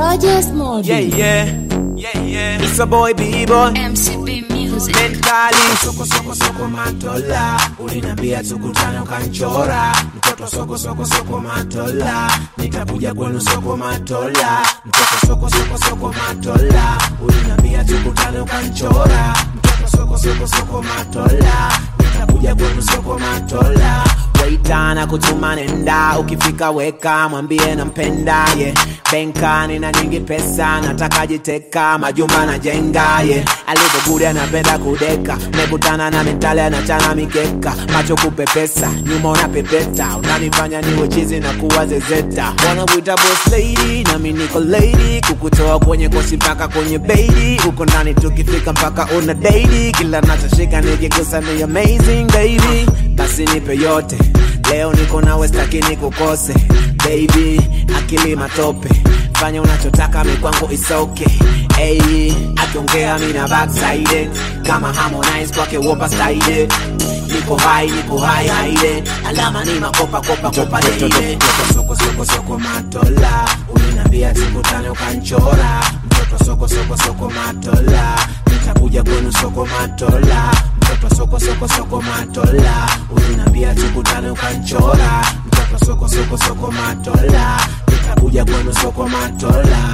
Rogers Mode. Yeah, yeah, yeah, yeah. It's a boy, B-boy. MCB Music. Mentally. Soko, soko, soko, matola. Uliniambia tukutane ukanchora. Mtoto soko, soko, soko, matola. Nitakuja kwenu soko, matola. Mtoto soko, soko, soko, matola. Uliniambia tukutane ukanchora. Mtoto soko, soko, soko, matola. Nitakuja kwenu soko, matola. Waitana kutuma nenda, ukifika weka, mwambie nampenda yeah. Benka nina nyingi pesa, nataka jiteka, majumba najenga yeah. Alivyogudia anapenda kudeka, mekutana na mentali anachana mikeka, macho kupepesa, nyuma unapepeta, unanifanya niwe chizi na kuwa zezeta. Wanakuita boss lady, nami niko lady, kukutoa kwenye kosi mpaka kwenye baby, uko ndani tukifika mpaka una daily, kila nachoshika nikigusa ni amazing baby, basi nipe yote Leo niko nawe staki nikukose baby, akili matope, fanya unachotaka mikwangu is okay. Hey, akiongea mina backside kama Harmonize kwake wopa style niko high, niko high haide, alama ni makopa kopa kopa deile soko soko soko matola, ulinambia tukutane ukanchora mtoto soko soko soko matola, nitakuja kwenu soko matola mtoto soko soko soko matola, ulinambia tukutane ukanchora mtoto soko soko soko matola, nitakuja kwenu soko matola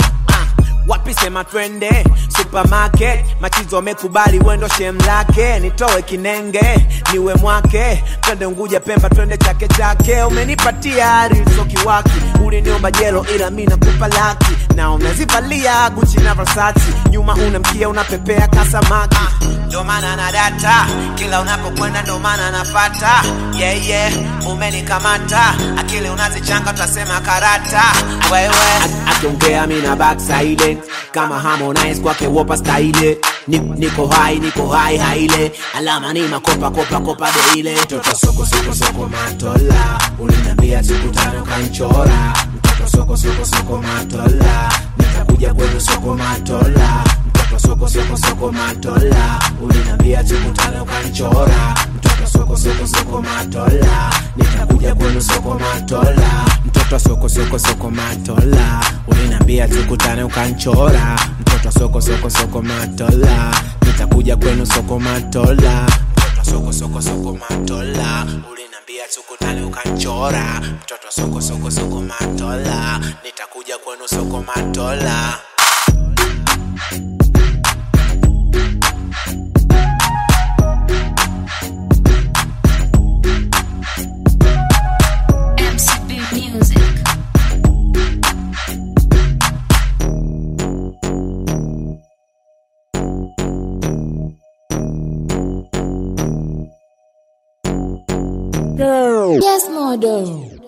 wapi sema twende supermarket machizo wamekubali wendo shem lake nitowe kinenge niwe mwake twende unguja pemba twende chake chake umenipatia rilsoki waki uliniomba jelo ila mi nakupa laki na unazivalia guchi na versati nyuma unamkia unapepea kasamaki ndo maana na data kila unapokwenda ndo maana napata yeah, yeah. umenikamata akili unazichanga utasema karata wewe akiongea mina backside kama Harmonize kwake wopa style Ni- niko high niko high haile alama ni makopa kopa kopa deile mtoto soko soko soko matola uliniambia tukutane ukanchora mtoto soko soko soko matola nitakuja kwenu soko matola mtoto soko soko soko matola uliniambia tukutane ukanchora mtoto soko soko soko matola nitakuja kwenu soko matola mtoto soko soko soko matola uliniambia tukutane ukanchora mtoto soko soko soko matola nitakuja kwenu soko matola mtoto soko soko soko matola uliniambia tukutane ukanchora mtoto soko soko soko matola nitakuja kwenu soko matola MCB Music. Yes, model.